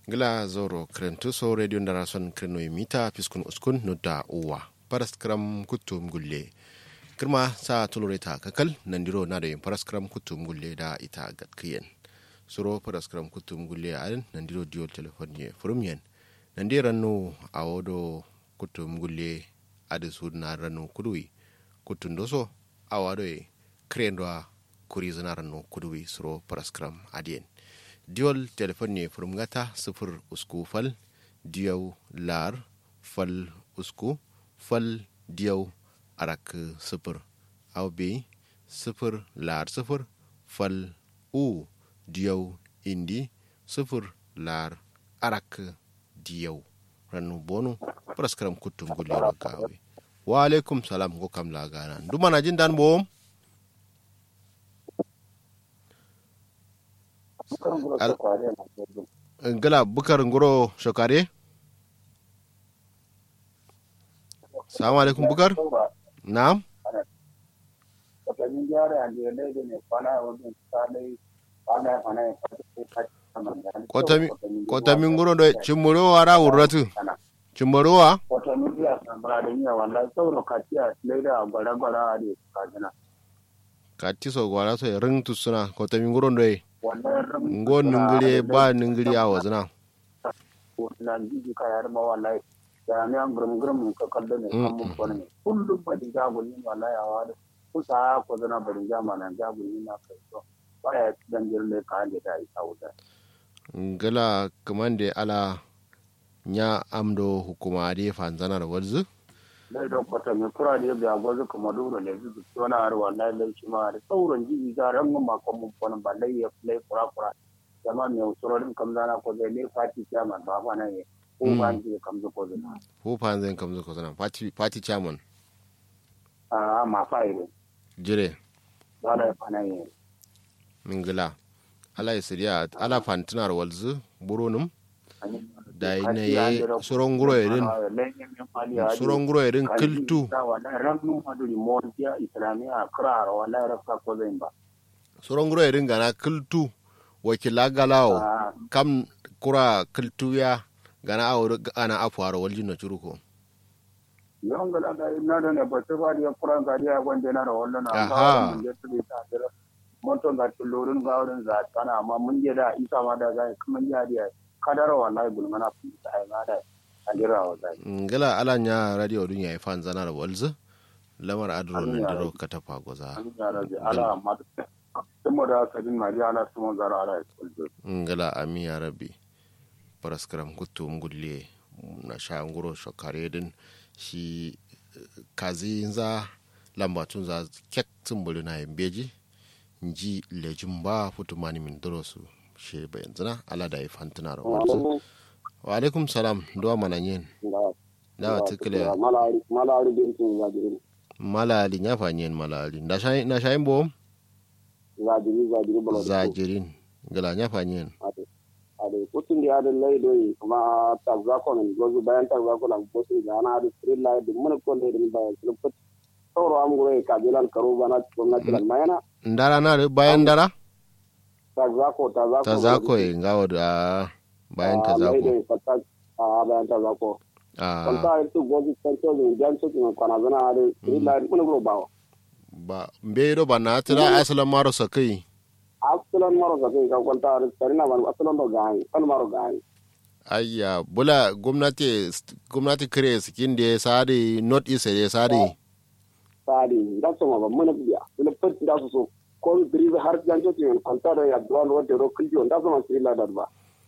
gila zoro krentuso radio ndarason kreno mita piskun uskun nudda uwa paraskram kutum gulle kirma sa tuloreta kakal nandiro na da yin paraskram kutum gulle da ita gatkiyen suro paraskram kutum gulle a nandiro diyo telefon ye furum yen nandi rannu a wodo kutum gulle adi su na rannu kudui kutun doso a wado ye krendo kuri zana rannu kudui suro paraskram adiyen diol telefon ne furum gata sifir usku fal diyau lar fal usku fal diyau arak sifir au bi sifir lar sifir fal u diyau indi sifir lar arak diyau rannu bonu praskaram kutum gulero kawe wa alaikum salam ko kam la gana dumana jin dan bom gala bukar ngoro shokare salamu alaikum bukar na'am kotamin ngoro do chimmuro wara wurratu chimmuro wa kotamin ya sambara da yiya wallahi sauro katiya leda gwara gwara da kajina kati so gwara so ring tusuna kotamin ngoro do ngo ningiri ba ningiri a wazina na jiji ka yar ma wallahi da ne an gurum gurum ka kallo ne kan mun kone ne kullum ba di ga gulni wallahi a wada kusa ko zana bari jama nan ga gulni na kai to ba ya dan jirle ka ande da isa wuta ngala kamande ala nya amdo hukuma de fanzana da walzu dai don kwata mai kura da yadda gwazo kuma duro ne zuzu tona har wallahi lai shi ma da sauran jiji ga ran mun ma kon mun kone ba lai ya lai kura kura jama mai usurorin kam zana ko zai ne fati chairman ba fa nan ko ba ji kam zo ko zana ko fanzan kam zo ko zana party party chairman a ma fa ire jire ba da fa nan mingila ala isiriya ala fantinar walzu buronum da ina ye soron guro irin soron guro irin kiltu soron guro irin gana kiltu wakila galawo kam kura kiltu ya gana awo ana afuwar waljin na curuko yawan gala da ina da ne ba ta ba da kuran gari a wanda na da wallan Aha. a moton ga tulorin ga wurin za kana amma mun je da isa ma da zai kuma ya da kadara wallahi gulmana fi ta ai ma da adira wallahi ngala ala nya radio dun yayi fan zanar walzu lamar adro nan diro ka tafa goza an ya rabbi ala amma kuma da kadin ma ya ala kuma zara ala kullu ngala ami ya rabbi paraskaram kutu ngulle na sha nguro shokare din shi eh, kazi za lambatun za kek tumbulu na yambeji nji lejin ba futu mani min doro su she bayan zina ala da ifantuna da wanzu wa alaikum salam duwa mananyen dawa tukule malari malari din tun zadiri malali nya fanyen malali na shayin na shayin bom zadiri zadiri bala zajirin gala nya fanyen ade kutun da adin lai doyi kuma tagzako nan gozu bayan tagzako nan gozu da ana adi street light din mun ko ne din bayan sun fit sauro am gure kabilan karo bana gwamnati lan mayana ndara na bayan dara tagzako tagzako ta zako yi ngawo da bayan ta lai zako doyi fatta a bayan tagzako a kanta itu gozu kanto din jan su kuma kwana zana adi street light mun gure bawo ba mbedo ba na tira asalan maro sakai asalan maro ka kai ka kwanta adi sarina ban asalan do gani kan maro gani ayya bula gwamnati gwamnati kare sikin da ya sare not east da ya sare sadi da so ma ban mun biya mun fit da su so ko drive har jan to tin kwanta da ya duwan wanda ro kuljo da so ma street light ba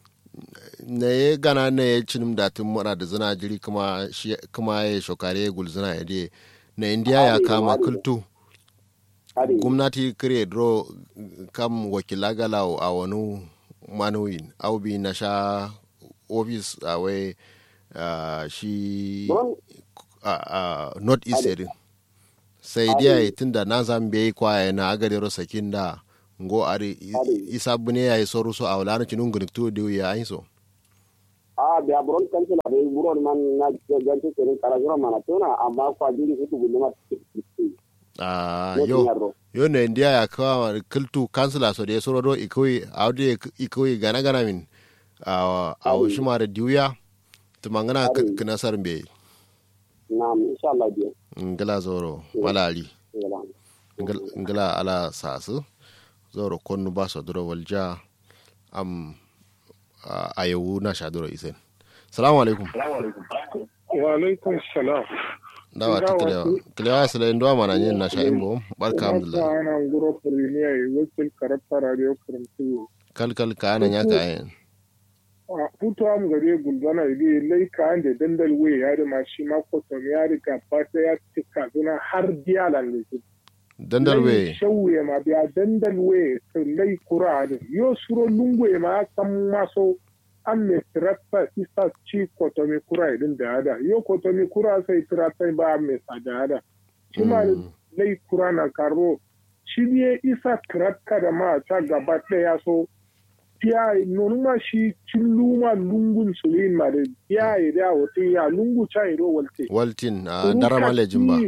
na ya gana na ya cinim da tun mura da zina jiri kuma shi kuma ya shokare gulzina ya de na indiya ya kama kultu adi gwamnati kare dro kam wakila gala a wani manuwin au bi na sha ofis a wai ah, shi don a north east din sai dai tun da na zan bai kwaye na agadero sakin da ngo ari isa bune ya yi soru so a wala na cinun gunik to da ya yi so a biya buron kansila da buron man na ganci tsirin karajiro mana tona amma kwa jiri hutu guduma a yo yo ne ndia ya kawa kiltu kansila so de soro do ikoyi awde ikoyi gana gana min a a shi ma da diuya tumangana kana sar be na'am insha Allah biya ngala zoro malali ngala ala sasu zoro konnu ba so duro walja am a yawu na sha duro isen salamu alaikum wa alaikum salam dawa ta kilewa kilewa sila yin duwa mana yin na sha imbo barka alhamdulillah ta ana nguro premier yi wakil karata radio karantu kalkal ka ana ya ka yin a hutu am gare gulbana idi lai ka ande dandal we ya da mashi ma koton ya riga ba ta ya tika zuna har dialan ne dandal we shawwe ma biya dandal we lai kura da yo suro lungwe ma kan maso an me tirata isa ci kotomi kura idin da hada yo kotomi kura sai tirata ba me sada hada shi ma lai kura na karo shi ne isa tirata da ma ta gaba ɗaya so ya nonuma shi cilluma lungun sulin ma da ya yi da wata ya lungu cha iro walte waltin a darama lejin ba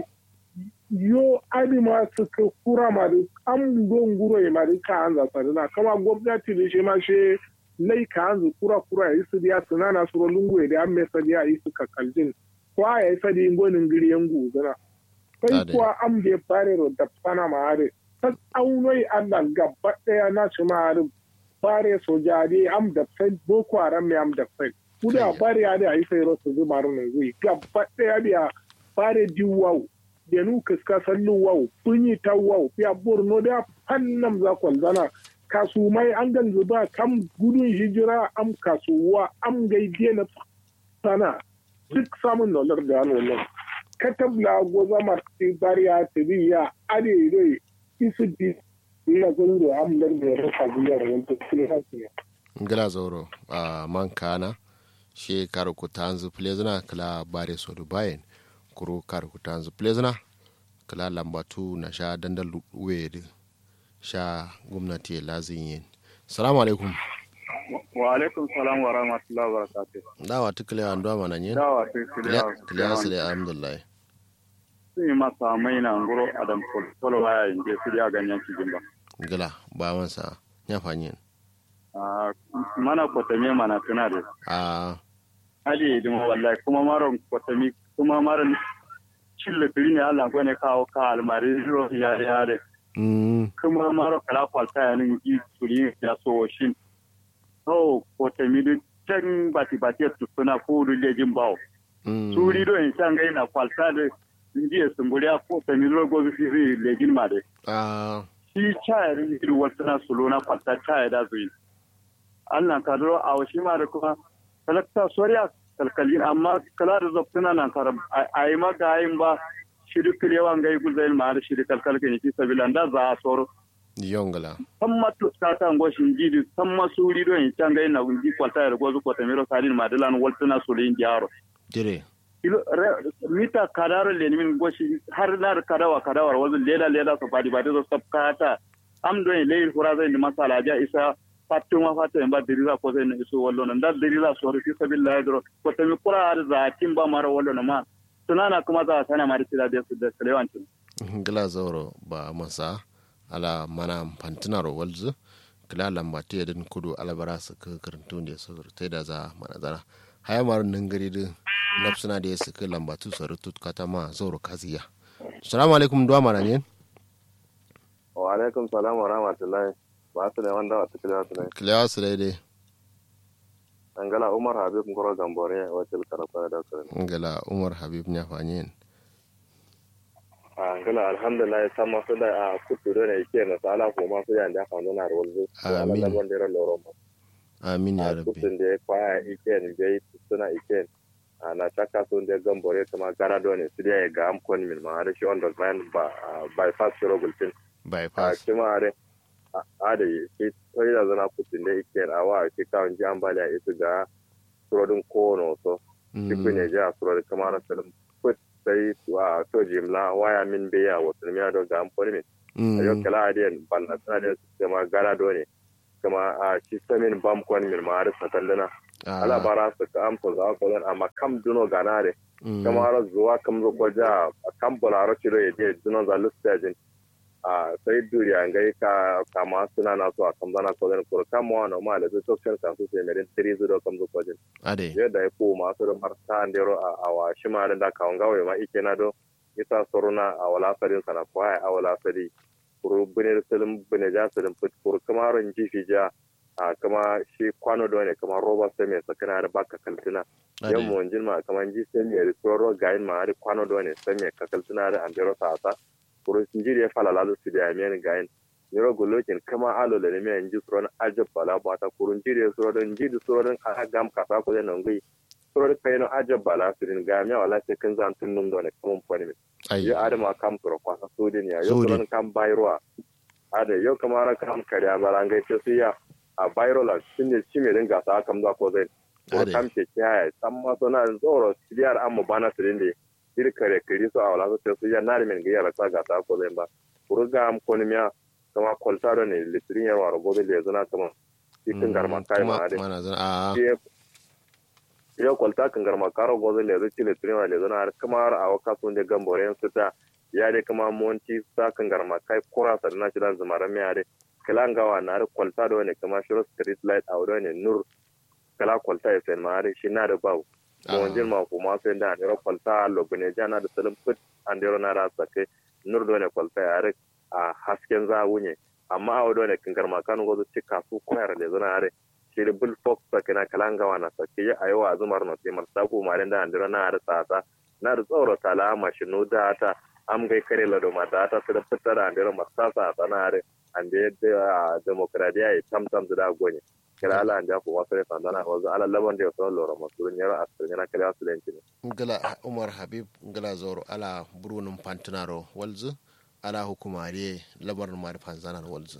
yo adi ma suka kura ma da an gon guro ma da ka an zasa na kama gwamnati da shi ma shi lai ka an kura kura ya su diya suna na suro lungu ya da an mai sadiya yi su kakaljin kwa ya yi sadi gonin giri yan guzuna sai kuwa an bai fare da fana ma hare ta aunoi allah gaba daya na shi ma hare fare sojari am da fai boko haram ne am da fai kuda fare ya da yi sai rosu zuba runin zui gaba daya biya fare diwau da nu kaska sallu wau kunyi ta wau ya borno da fannam za kwalzana kasumai an gan zuba kam gudun hijira am kasuwa am gaide na sana duk samun nolar da nan katabla goza marti bariya tibiya ade dai isu di ina gundu am dar da rasa biyar wanda kuma hasiya ngala zoro a mankana she kar ku tanzu plezna kala bare so dubayen kuro kar ku tanzu plezna kala lambatu na sha dandal wede sha gwamnati lazin yin salamu alaikum wa alaikum salam wa rahmatullahi wa barakatuh dawa tukule an duwa mana yin dawa tukule kiliya su da alhamdulillah sun yi masa mai na ngoro adam polo waya yin je su ya ganyen cikin ba gila ba wansa ya fanyin mana kwatame mana tuna da a hali dima wallahi kuma maron kwatami kuma maron cille tiri ne Allah ko ne kawo ka almari ro ya ya de kuma maro kala kwalta ya nin ji turi ya so shin oh kwatami duk can bati bati su suna ko rule jin bawo turi do in san ga ina kwalta da inji sun guriya ko tami ro go fi lejin ma de a shi chaya rin iri wata sulo na kwalta chaya da zuyi Allah ka duro a washi ma da kuma talakta soriya kalkalin amma kala da zaftuna nan kar a yi maka yin ba shiri kilewa ga yi guzayin ma da shiri kalkalkin ki sabilan da za a soro yongala san matu ta ta ngoshin jidi san masuri don yi can ga ina gunji kwalta da gozu kwata miro sadin madalan waltuna sulin jaro dire mita kadaro le min goshi har na kadawa kadawar wazu leda leda so fadi ba da sabkata am don le hura zai ni masala ja isa fattu ma fattu en ba dirira ko zai isu wallo nan da dirira so fi sabilillah dro ko ta mi kura da za tin ba mara wallo na ma tunana kuma za sana ma da da su da kalewancin gila zauro ba masa ala mana fantinaro walzu kila lambatu yadin kudu alabara su ka karantu da su ta da za mana zara haya maru nan gari da nafsuna da ya su ka lambatu su rutu kata ma zauro kaziya salamu alaikum duwa mana yin wa alaikum salam wa rahmatullahi ba su ne wanda wata kila su ne kilewa su daidai angala umar habib ngoro gambore wacce karfa da su ne ngala umar habib nya fanyin angala alhamdulillah sama su da a kutu da ne ke na sala ko ma su ya da kan na rolzu Amin. da wanda ran loro ma amin ya a rabbi kutun da ya kwaya iken bai suna iken na chaka sun da gambore kuma gara do ne su da ya ga am kon min ma da shi on the man ba bypass shiro gultin a bypass kuma are a da ke kai da zana kutun da iken a wa ke kawon ji ambaliya ita ga surodin kono so duk ne ja surodin kamar salim put sai wa to jimla waya min be ya wasu miya do ga amfani min a yau kala adiyan balla tana da su kama gara do ne kama a shi samin bam kwan min ma har satandana ala bara su ka amsa za ko dan amma kam duno ganare kama har zuwa kam zo ko ja kam bolaro ciro ya je duno za lustajin a sai duriya ngai ka kama suna na so a kamzana ko den ko kama wa no ma le to kan ka su sai merin tiri zu do kamzo ko den ade yadda ya ko ma so marta andero a awa shima da ka ngawe ma ike na do isa soruna a wala sadin sana ko ai a wala sadi kuru bune salim bune ja salim put kuru kamaron jifi ja a kama shi kwano da ne kama roba sai mai sakana da baka kaltina yan mu wanjin ma kama ji sai mai rikoro gayin ma har kwano da ne sai mai kakaltina da andero sa sa kuru sinjiri ya fala lalu su da mai gayin niro golokin kama alo da ne mai ji suron ajab bala ba ta kurun jiri ya suron jiri suron a gam kasa ko da nan gai suron kai no ajab bala su din ga mai wala sai kan zan tun nun da ne kaman fani ai yo adama kam toro kwasa sodin ya yo suron kam bayroa ade yo kamara kam kariya barangai ce su ya a viral sun ne ci mai dinga sa kam za ko zai ko Ade. kam ke kiyaye san ma so na zoro siriyar amma bana su dinde ir kare kiri so awala so su ya nari men ga yara sa ga ta ko zai ba kuruga am konimiya kama koltaro ne litirin yar waro gobe le zana kama ikin garma kai ma ade mana zan a Ye- yo kwalta kan garma karo gozo le zo chile trima le zo na har kamar a waka sun de gambore su ta ya de kama monti sa kan garma kai kura sa na shi dan zumara me ade kala ngawa na har kwalta do ne kama shiro street light a wado ne nur kala kwalta ya sen ma ade shi na da bawo Ah. mo wanjin ma kuma sai da ne kwalta lo bune jana da salim put an de na ra sake nur do ne kwalta ya har a hasken za wunye amma a wado ne kan garma kanu gozo cika su koyar le zo na ade shiri bul fox sakina kalanga wana sake ya ayo a zumar no timar sabu maren da andira na har tsata na da tsoro tala ma shi no da ta am gai kare la do mata ta da fitar da andira masa sa ta na har ande da demokradiya ya tam tam da gonye kira ala anja ko wasu ne sandana wazu ala laban da so loro masurun yara asirin yana kala su lenci ne ngala umar habib ngala zoro ala burunum pantinaro walzu ala hukumare labar mari panzanar walzu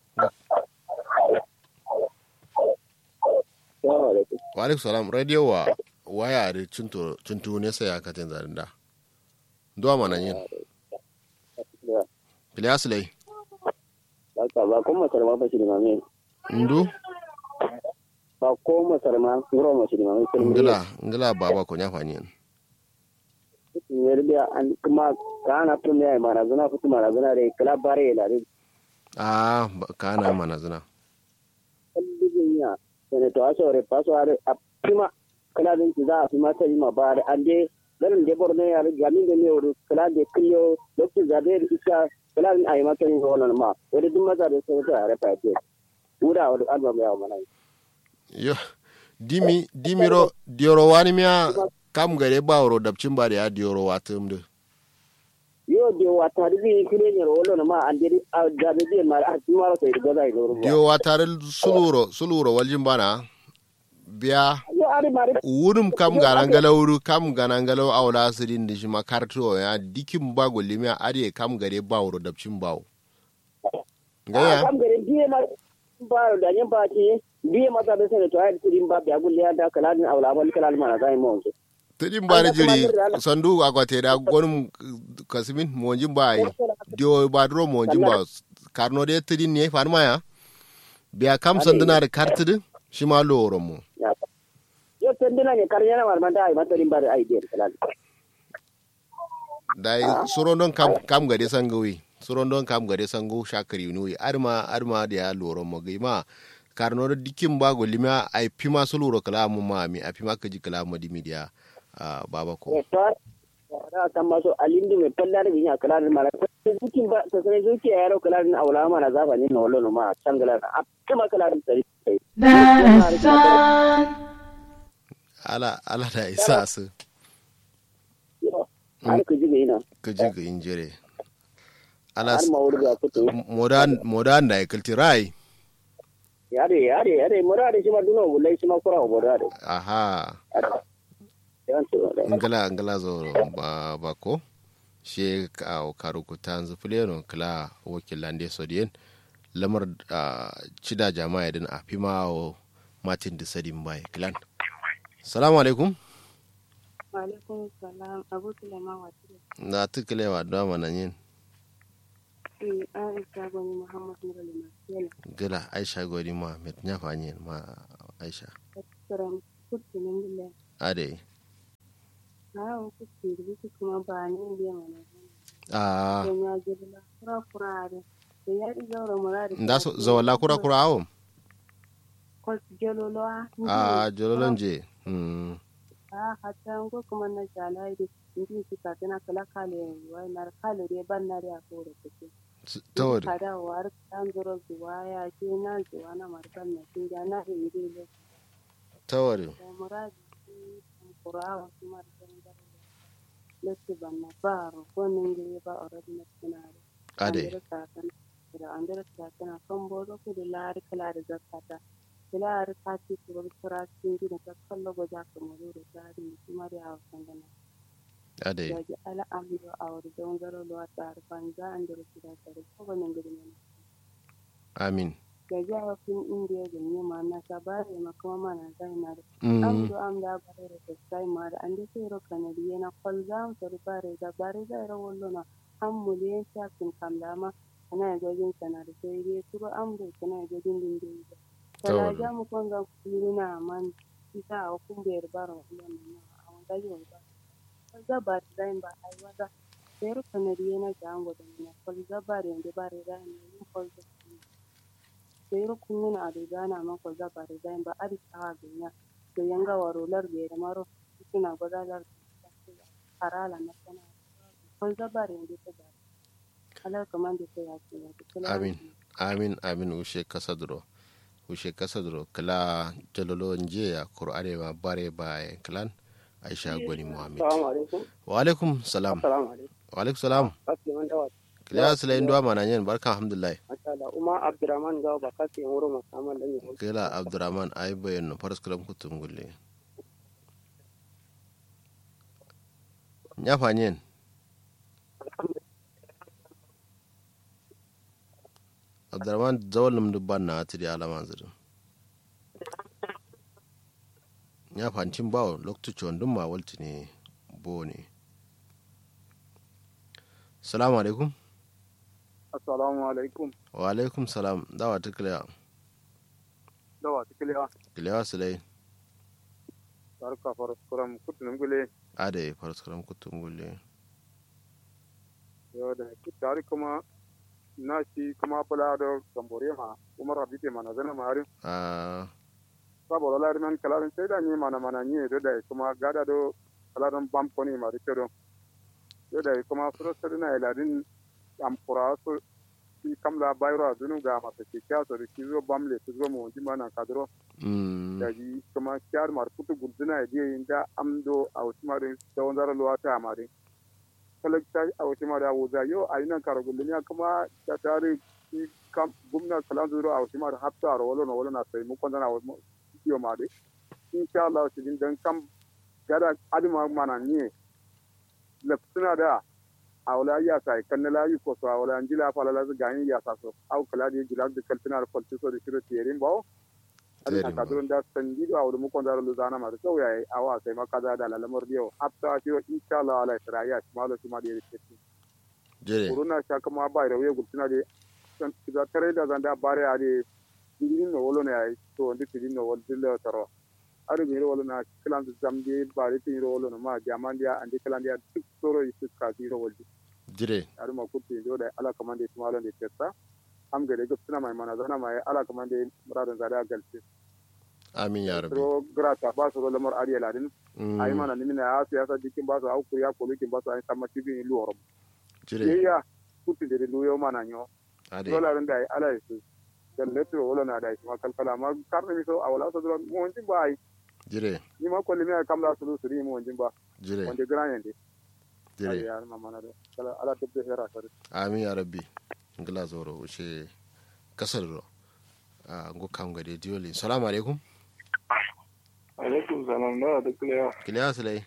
wa alaikum salam radio wa waya da cinto cinto ne sai aka tin zarin da duwa mana yin Ilyas lai ba ko masar ma ba shi da mame ndu ba ko masar ma ngoro ma shi da mame ngala ngala baba ko nya fani yerbiya an kuma kana tun ya mara zuna fitu mara zuna da kala bare la da a kana mana zina kallibin ya sene to aso re paso are a prima kala din za a fi mata yi ma bare an de garin de borne ya gamin da ne wuri kala de killo lokacin zabe da isa kala din ayi mata yi wannan ma wani duk maza da sai ta are fa ce wura wani album ya mana yo dimi dimiro dioro wani miya kam gare ba woro dabcin ba da ya dioro watum de yo de wata da zai kire ne rollo ma an de da da zai ma a cikin mara sai da zai loro dio watare suluro suluro waljin bana biya yo ari mari wurum kam garangalawru kam garangalaw awla sirin di shima karto ya dikim ba golimiya are kam gare ba woro dabcin bawo gaya kam gare biye ma ba da yin ba ce biye mata da sai to ai kudin ba biya gulle da kaladin aula wal kalal mana zai mu wanke tedin bani jiri sandu akwate da gonum kasimin monjin ba yi dio ba dro monjin ba karno de tedin ne farma ya biya kam sanduna da kartidi shi ma loro mu yo tendina ne karnya na marman da ai mata rin ba da ai de kalal dai suron don kam kam gade sangawi suron don kam gade sango shakari nuyi arma arma da ya loro mo ma karno da dikin ba golima ai pima su loro kala mu ma mi a pima kaji kala mu di media baba ko to da kan maso alindi me palla da binya kalal mara dukin ba ta sai zuki ya yaro kalal na aula mana zaba ne na wallo ma tangala a kuma kalal sai ala ala da isa su har ku ji ina ka ji ga injire ala har ma wurga kuto modan modan da ikalti rai yare yare yare murade shi ma duno gulle shi ma kura murade aha ngala ngala zo ba ba ko she ka karu ku tanzu fuleno kala wakilande sodien lamar cida jama'a din a fima o martin da sadin bai klan salamu alaikum alaikum salam abu sulaiman wakili na tukule wa dama nan yin aisha gwani muhammad nurul masela gila aisha gwani muhammad ya fanyi ma aisha tsaron kutu nan ade hawan kutu da kuma ba ni biya mana a don ya jirla kura kura da da ya ɗi zaura murari nda so zawala kura kura awo kwas jelolowa a jololon je mm a hatta ngo kuma na jala da ndi suka tana kala kale wai na kale dai ban na da ko da take tawari kada war kan zuro zuwa ya ce na zuwa na markan na kin ga na iri le tawari da muradi kura wa kuma da lati ban na baro ko ninge ba already na tunare ade da andira satana kan bodo ku da lari kala da zakata kila ta ci ku kura cikin gida ta kallo go za ka mu da dari kuma da hawa sandana ade da ji ala amdo awar don garo lo ta arfan za andira su da tare ko ba nan gidi ne amin da ji hawa fin indiya da ne ma na ta bare ma kuma ma na zai na da mm amdo am da bare da sai ma da ande sai ro kanadi yana kol za mu tar bare da bare da ro wallo na an muliyan shafin kamlama kana gajin sana da sai dai turo amdo kana gajin dindin da kala Tawar. ja mu kon ga kuluna man kita a kun ber baro wannan na a wanda yau ba kaza ba da ba ai wada sai ro kanadi yana jango da na kol za bare da bare da ne yin kol da sai ro kununa a da na man kol za bare da ba ari tawa binya to yanga waro lar be da maro suna gwadalar harala na sana kol za bare da ta bare ala kaman da ta yake ya Amin. amin amin ushe kasadro ushe kasadro kala jololo nje ya qur'ane ma bare baye klan aisha gwani muhammad Assalamu alaikum. wa alaikum salam Assalamu alaikum. wa alaikum salam Asiman dawa. kila sila ndo mana nyen barka alhamdulillah Masha Allah. Uma Abdurrahman gawa ba kasi yin wurin musamman da ne. kila abdurrahman ay bayen no faras kalam kutum gulle nya fanyen abdurrahman zawal num dubban na atiri alama zirin nya fancin bawo lokacin wandun ma walti ne bo ne salamu alaikum Assalamu alaikum. wa alaikum salam dawa ta kiliya Dawa tikiliya. kiliya silai Barka faraskuram kutunin gule. ade faras kalam kutum gulle Yau da tare kuma na shi kuma fula da gambore ma umar habite mana zana mari. a Saboda lari man kalarin sai da ni mana mana ni da da kuma gada do kalarin bam koni ma da kedo. Yau da kuma furosar na iladin amfura su shi kamla bayro dunu ga mata ke kya so da shi zo bam le su zo mu wajin mana kadro. mm daji kuma kyar mar kutu guduna je inda amdo a wasu mare da wanzar luwa ta mare kalakta a wasu mare wuza yo a yi nan kara gullumiya kuma ta tare shi kam gumna kalan zuro a wasu mare hafta a rawalo na wala na sai mu kwanda na wasu kiyo mare insha Allah su din dan kam gada adima mana ne lafsuna da a wala ya sai kan na layi ko so a wala anjila fala la gani ya sa so au kala di jilal de kaltina da falti so da shiro tiyerin bawo Very adina kadron da sanji da awdu mu kondara luzana ma so yayi awa sai makaza da lalamar dio hatta shi insha Allah ala israya shi malo shi ma da yake jere kuruna sha kuma ba da waye gultuna de san da tare da zanda bare a de digin no wolo ne ai to ndi digin no wol dilla taro ari mi ro wolo na klan da zamdi bare ti ro wolo no ma jamandia andi klan dia duk soro isu ka ti ro woldi jire ari ma kutti do da ala kamande shi malo de testa am gade gultuna mai mana zana mai ala kamande muradin zada galti amin ya rabbi ro grata ba su ro lamar ariya ladin Mm, ai mana nimina ya siyasa jikin ba su auku ya kolukin ba su ai sama cikin ilu oro jire ya kutti de lu yo mana nyo ade dola ran da ai ala su dan leto wala na da ma kalkala ma karne mi so awala so dron mo wonjin ba ai jire ni ma kolli mi ai kamla su su ri mo wonjin ba jire wonde gran yende ai jire ya ma mana da kala ala tebbe hera sare amin ya rabbi ngila zoro ushe kasar ro a ngo kam gade dioli salamu alaikum alaikum salam da da kulewa kiliya silai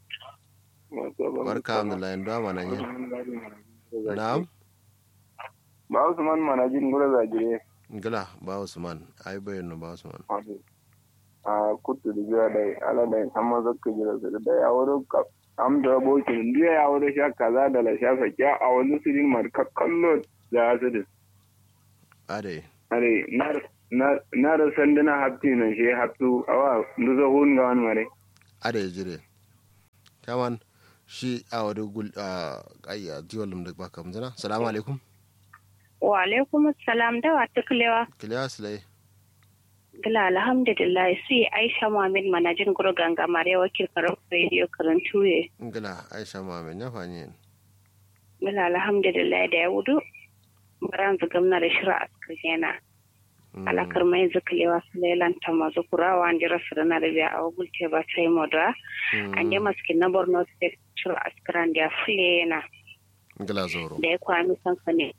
barka alhamdulillah ndo mana nyen na'am ba usman mana jin gura zagire ngila ba usman ay bayen no ba usman a kutu da biya da ala da amma zakka jira da da ya wuro ka am da boki ndiya ya wuro sha kaza da la shafa kya a wani sirin mar kakkallo da asirin ade are na na na da sanduna hafti nan shi haftu awa nduzo hun ga wani mare ade jire kaman shi a wadi gul a ayya diwalum da baka mzana salamu alaikum wa alaikum salam da wa tuklewa kiliya silai gila alhamdulillah si aisha muhammad manajin guru ganga mare wakil karar radio karantu ye ngila aisha muhammad ya fanyi gila alhamdulillah da ya wudu baran zugam na da shira askar yana alakar mai zuklewa su lailan ta mazu kurawa an jira su na da biya a wagulte ba sai moda an yi maskin na borno state shira askaran da ya fule yana ngila zoro da ya kwami sansani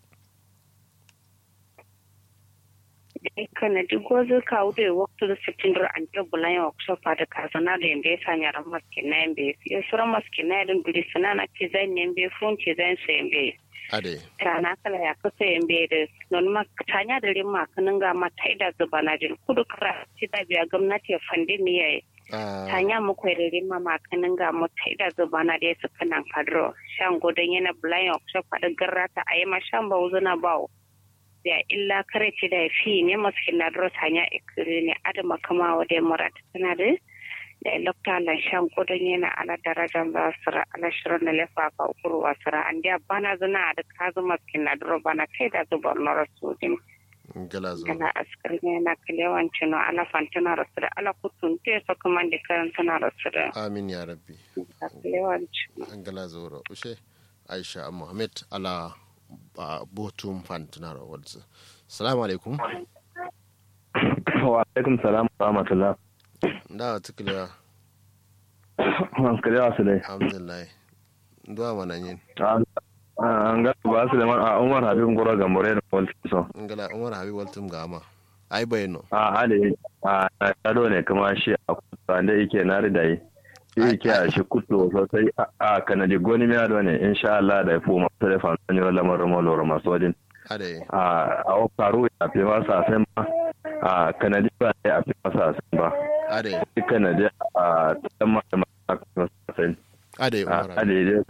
kana duk wasu kawo da waktu da sitin dur an jira bulan yawa kusa fada kazana da yambe ya sanya ran maskin na yambe ya sura maskin na yadda biri suna na ce zan yambe fun ce zan sa yambe ade rana kala ya kasa yambe da non ma tanya da rin makanin ga mata ida zuba na jin kudu kara ci da biya gwamnati ya fande mi yayi tanya mu kwai da rin ma makanin ga mata ida zuba na da ya suka nan kadro shan godon yana bulan yawa kusa fada garrata a yi ma shan ba wuzuna bawo da illa kare ce da fi ne masu na dros hanya ikiri ne adama kama wa da murat tana da da lokta lan shan kudin yana ala darajan ba sira ala shirin da lefa ka ukuru wa sira an da bana zuna da kazu masu na dro bana kai da zubar na rasudin ngila zoro gala askar ne na kalewan cino ala fantina rasu da ala kutun te so kuma da karanta na rasu da amin ya rabbi kalewan cino ngila zoro ushe aisha muhammad ala ba botum fantinaro wadda salamu alaikum wa alaikum salam wa rahmatullah da tukiliya kariya su dai alhamdulillah duwa mana yin an ga ba su da man a umar habibin gura ga more da wal so ngala umar habib waltum gama ai bayano a ale a tado ne kuma shi a kusa da yake na ridayi shi yake a shi kuto sosai a kanadi goni miya da ne insha Allah da ya fi masu da fansan yi lamarin maloro masu wajen ade a a faru ya fi masa sai ma a kanadi ba ya fi masa sai ba ade shi kanadi a tsamma da masu sai ade a umar habib adede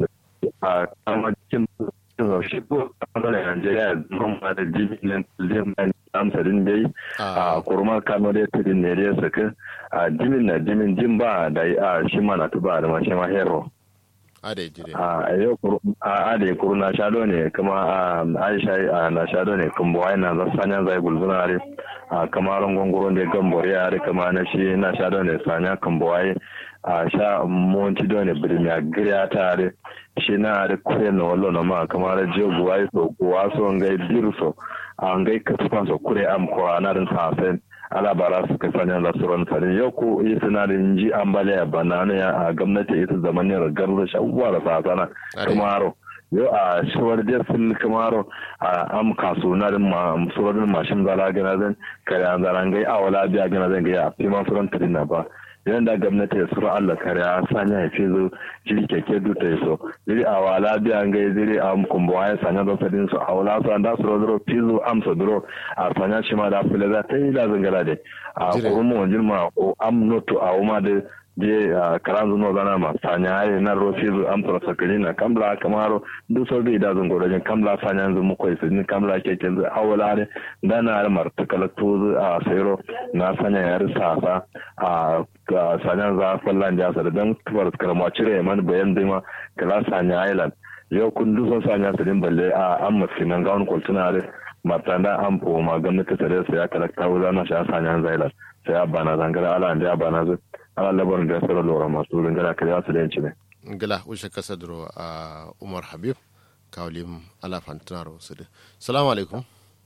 a kama cikin shi ko a matsalar Najeriya zan ma da jimilin liman amsarin dai a kurma kano da tudin ne da ya saka a jimin na jimin jin ba da a shi mana tuba da mashi ma hero ade jire a yau a ade kuru na shado ne kuma a aisha a na shado ne kuma wai na za sanya zai gulzuna are a kamarin gongoron da gambore are kama na shi na shado ne sanya kambawai a sha monti do ne birmiya giriya tare shi na da kure na wallo na ma kamar jogu wai so kuwa so ngai dirso a ngai kasuwa so kure am ko anarin safen ala bara su ka sanya da suran sare yau ko yi sinarin ji ambaliya banana ya a gwamnati ita zamanin ragar da shawwa da sasana kamaro yau a shawar da sun kamaro a am kaso na din ma suran mashin zara gana zan kare an zaran gai awala biya gana zan gai a fi ma suran tarina ba idan da gwamnati ya sura Allah kare a sanya ya fi zo jiri keke duta ya so jiri a wala biya ngai jiri a kumbo ya sanya don sadin su a wala su an da sura duro fizo amsa duro a sanya shi ma da fule za ta yi da zangara de a kurumu wajen ma o am noto a wuma da je karan zuno zana ma sanya ayi na ro fizo amsa sakari na kamla kamaro duk sau da idazun godajin kamla sanya yanzu mu kwai sun kamla keke yanzu a wala ne da na martakala tozu a sayro na sanya yar sasa a ga sanyan za fallan jasa da don tubar karama cire man bayan dima kala sanya island yau kun dusan sanya su din balle a an masu nan gawon kwaltuna da martanda an po ma gwamnati tare su ya kalakta wuza na sha sanyan zailan sai ya bana zangara ala da ya bana zu ala labarin da ya sauran lura masu zangara kare su da yanci ne. ngila ushe kasadro a umar habib kawlim ala fantinaro su da salamu alaikum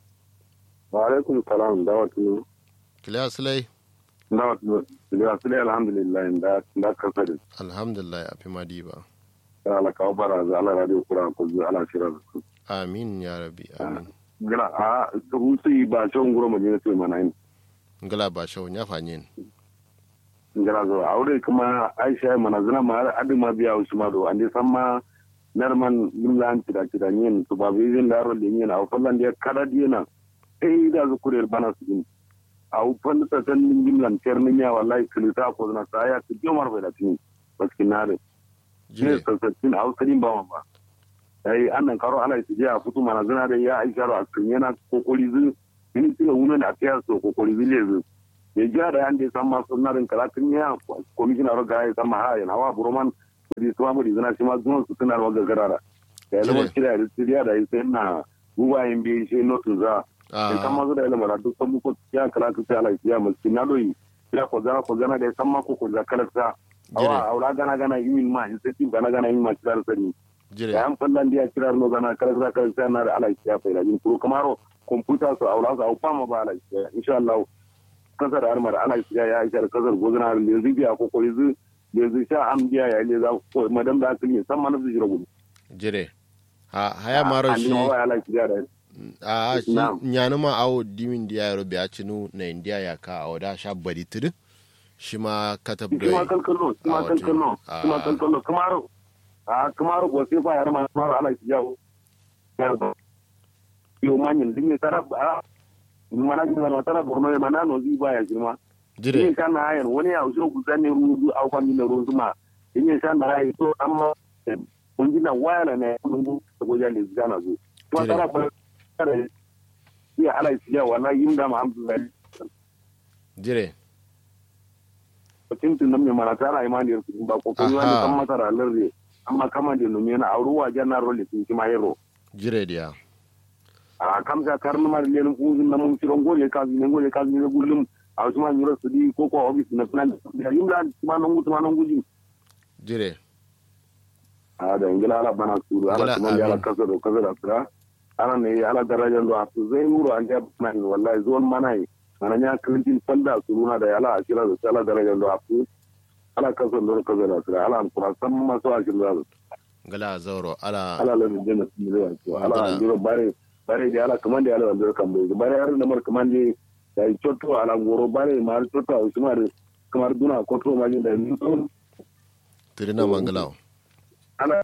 wa alaikum salam dawatu kiliya silai dawatu da su alhamdulillah da da kasari alhamdulillah a fi madi ba ala kawo bara za ala radio kura ko zu ala shira su amin ya rabi amin gila a su su ba shon guro mu ne su mana yin ngila ba shau ya fanyin ngila zo aure kuma aisha mana zina ma adi ma biya usma do ande samma narman gimlan tida tida nyen to ba bizin daro de nyen aw fallan de kada diena ei da zu kurel bana su din aw fal ta tan gimlan terni ya wallahi kulita ko na saya ku jomar bai da tin baskinare ne sassatin a wasu ba ba ai annan karo ana su je a fito mana zina da ya aisha a kan yana kokori zu ini tiga wunan a tiya so kokori zu le zu ya ja da yan da san ma sunnarin karatun ya komishina ro ga ya san ma ha yana wa buroman di su amuri zana shi ma zuwan su suna wa gagarara da ya zama kira da siriya da sai na guba yin bi shi notu za in kan mazu da ya lamara duk san muku ya kala ka sai ala ya musu na doyi ya ko zana ko zana da san ma ko ko za kala sa awa aura gana gana yimin ma in sai tin gana gana yimin ma kira sani da yan fallan dia kira no gana kala sa kala sa na da ala ya fa yin kuro kamaro computer su aura su au fama ba ala ya insha Allah kasar armar ala ya ya isa kasar gozana da yanzu biya ko ko yanzu yanzu sha an biya ya ne za ko madam da asali san ma nafsu jira gudu jire ha haya maro shi a shi nyanu ma awo dimin dia yaro biya cinu na india ya ka awo da sha bari tudu shi ma katab da shi ma kalkalo shi ma kalkalo shi ma kalkalo kamaro a kamaro ko sai fa yar ma kamaro ala shi yawo yo manyin dinne tarab a mana ji mana tara borno e mana no zi baya jirma jire yin kan na ayan wani ya usho ku zanne rudu au kan min rudu ma yin san da ai to amma mun ji na waya ne mun bu ko ya ne zana zo to tara ba tare ya ala ya wala yin da ma alhamdulillah jire tin tin nan me mana tara imani ba ko ko wani kan masara larre amma kama da nume na auruwa jannar role tin ma yero jire dia a kamsa karnu mar len kuzin na mun tiron gole ka ne gole ka ne gullum a wasu ma nyuro su di ko ko office na plan da yimla ma non gutu ma non guji jire a da ingila ala bana suru ala kuma ya ala kaso do kaso da sura ala ne ala daraja do asu zai muro an da man wallahi zon manai mana nya krintin fanda suruna da ala akira da ala daraja do asu ala kaso do kaso da sura ala kuma san ma so akira da gala zauro ala ala la jinna su ala jiro bare bare da ala kamande ala wanda kan bai bare har namar kamande da chotto ala goro bare mar chotto a usmar kamar duna koto ma da ni to tirina mangalaw ala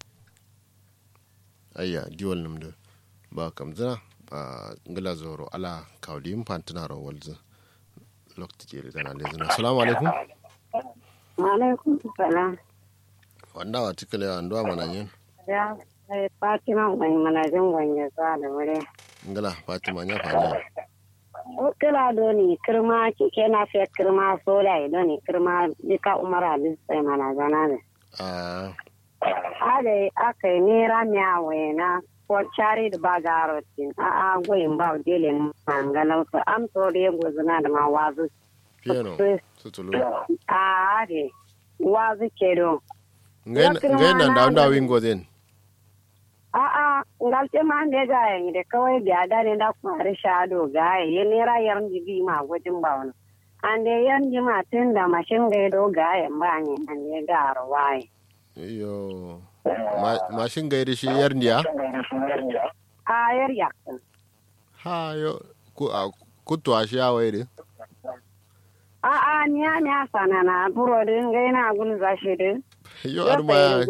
ayya diwal namdo ba kam zina a ngala zoro ala kawli fantina ro walzu lokti jere dana le zina assalamu alaikum wa alaikum salam wanda wa tikale wa ndo mana yin ya Fatima mai manajin gwanye za da wuri. Ngala Fatima ya fanya. O kila doni kirma kike na fe kirma sola doni kirma dika umara bin sai manajana ne. Ah. Ade aka yi nera miyawe na ko cari da ba garotin a a goyin ba dele mangalau su am to da gozuna da ma wazu. Piano. Tutulu. A ade wazu ke do. Ngai nan da wanda wingo den. A'a, ngalte ma ne ga yin da kawai biya da ne da kwari shado ga yi ne rayar jibi ma gwajin ba wani. An da yan jima tun da mashin gaido ga yin ba ne an ne ga arwaye. Iyo. Mashin gaidi shi yar ndiya? A yar yakin. Ha yo kutu a shi ya wairi. A'a, ni ya ni a sanana buro din gaina gulza shi din. Yo arma ya.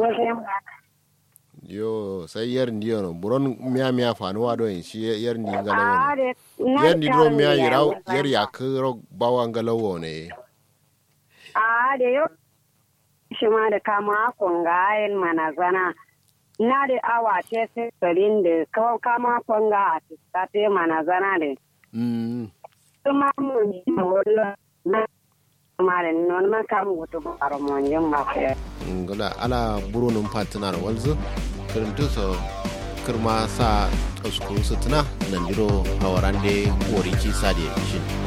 yo sai yar ndi yono buron miya miya fanuwa do en shi yar ndi ngala wono yar ndi do miya yiraw yar yak ro bawa ngala wone a de yo shi ma da kama kon ga en mana zana na de awa te se sarin de kawo kama kon ga ta te mana zana de mm kuma mu ni wala na mare non ma kam wuto baro mon jom ma fe ngala ala buronum patnar walzo kirintu so kirma sa tsoskuru sutuna nan diro hawarande kori ci sade shin